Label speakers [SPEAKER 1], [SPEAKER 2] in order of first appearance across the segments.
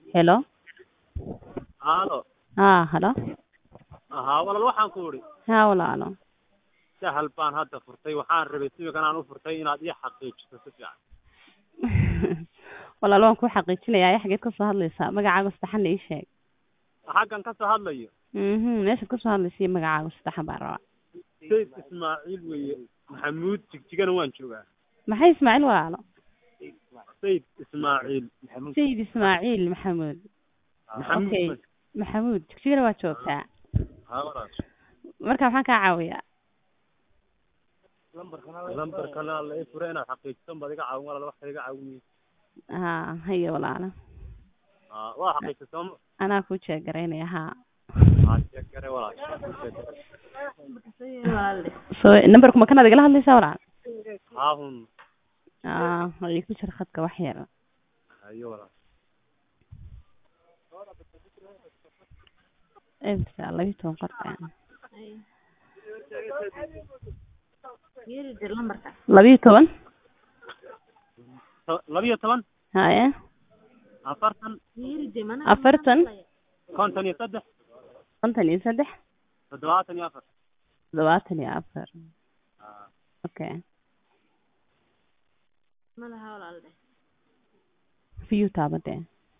[SPEAKER 1] Hello
[SPEAKER 2] Halo.
[SPEAKER 1] haa halo
[SPEAKER 2] Haa walaal waxaan ku idhi
[SPEAKER 1] haa walaalo
[SPEAKER 2] sahal baan hadda furtay waxaan rabay simigan aan u furtay inaad ii xaqiijiso si fiican
[SPEAKER 1] walaalo waan kuu xaqiijinayaa xageed ka soo hadlaysaa magacaaga saddexan ii sheeg
[SPEAKER 2] xaggan ka soo hadlayo
[SPEAKER 1] mhm meeshaad ka soo hadlaysa iyo magacaaga saddexan baan rabaa
[SPEAKER 2] sayd ismaaciil weeye maxamuud jigjigana waan joogaa
[SPEAKER 1] maxay ismaaciil walaalo
[SPEAKER 2] sayd ismaaciil
[SPEAKER 1] sayid ismaaciil maxamuud okay
[SPEAKER 2] maxamuud
[SPEAKER 1] maxamuud jigjigana waa joogtaa
[SPEAKER 2] haa walaal
[SPEAKER 1] marka maxaan kaa caawiyaa
[SPEAKER 2] lambarkana la ii furay inaad xaqiijisan baad iga caawin walaal wax kale iga caawin
[SPEAKER 1] haa haye walaalo
[SPEAKER 2] haa waa xaqiijisay sooma
[SPEAKER 1] anaa kuu jeegaraynaya haa
[SPEAKER 2] haa sheeg gare walaal
[SPEAKER 1] so numberku ma kanaad igala hadlaysaa walaal
[SPEAKER 2] haa hun
[SPEAKER 1] aa way ku jira khadka wax yar
[SPEAKER 2] hayo walaal
[SPEAKER 1] ebsa labiyi toban qorta labiyi toban
[SPEAKER 2] To- labiyo toban
[SPEAKER 1] haye
[SPEAKER 2] afartan
[SPEAKER 1] afartan
[SPEAKER 2] konton iyo saddex
[SPEAKER 1] konton iyo saddex
[SPEAKER 2] toddobaatan iyo afar
[SPEAKER 1] toddobaatan iyo afar
[SPEAKER 2] haa
[SPEAKER 1] okay view taabadee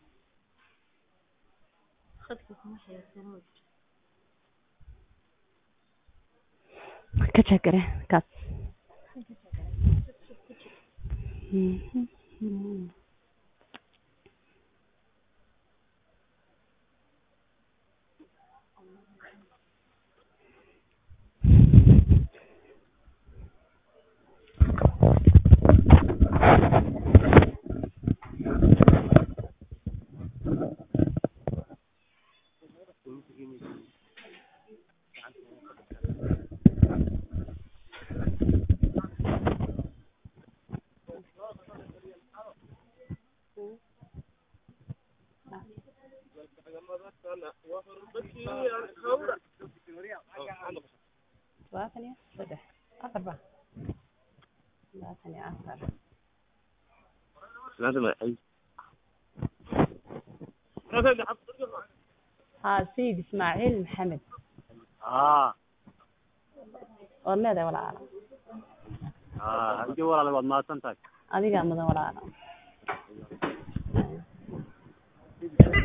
[SPEAKER 1] ka jegare kaas toddobaatan iyo saddex afar ba toddobaatan iyo afar haa sayid ismaaciil maxamed
[SPEAKER 2] haa
[SPEAKER 1] waad leedahay walaalo
[SPEAKER 2] haa hayo walaal waad mahadsan tahay
[SPEAKER 1] adigaa mudan walaalo